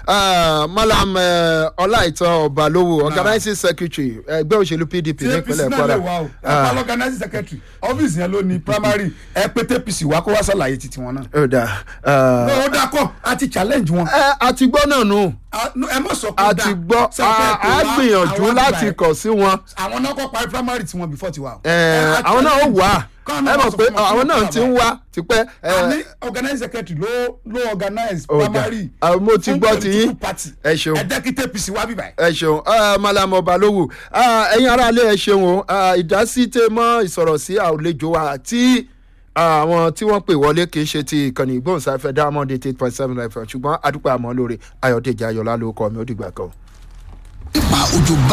Ah, malam eh, ọláìtàn ọbalówó organizing secretary ẹgbẹ́ òṣèlú pdp tí apc nípínlẹ̀ náà kwara lè wá o ẹ pa organizing secretary ọ́fíìsì yẹn ló ní primary ẹ pété apc wá kó wá sàlàyé titi wọn náà. ó dà ah, ó dáa kọ́ a ti challenge wọn. ẹ àti gbọ́ náà nù A- no, ẹ má sọ pé ó àti dáa. gbọ́ Ṣé ẹ fẹ́ pè a wá gbìyànjú àwọn láti àgbà ẹ̀? kàn sí wọn àwọn náà kọ́ parí primary tiwọn before tiwa. o. Eh, Ẹ, a àwọn náà ó challenge wà kọ́ ẹ náà mọ̀ sọ pé fún wọn àwọn kí náà wọ́n ti ń wá tipẹ́ a ẹ, ní organizing secretary ló ló organize Ó dà. primary. Ah, mo ti fún gbọ́ ti yín. political party. Ẹ ṣeun. ẹ jẹ́ kí tpc wá bíbá ẹ̀. ẹ ṣeun ah, malam ọbalówó Ah, ẹ̀yin aráalé ẹ ṣeun o Ah, ìdásí tẹ mọ́ ìsọ̀rọ̀ sí àlejò wa àti àwọn tí wọ́n pè wọlé kì í ṣe ti ìkànnì ìgbóhùnsáfẹ́ diamond eight point seven fm ṣùgbọ́n adúpẹ́ àmọ́ lórí ayọ̀dèjì ayọ̀lá ló kọ́ mi ó dìgbà kan. nípa òjò bá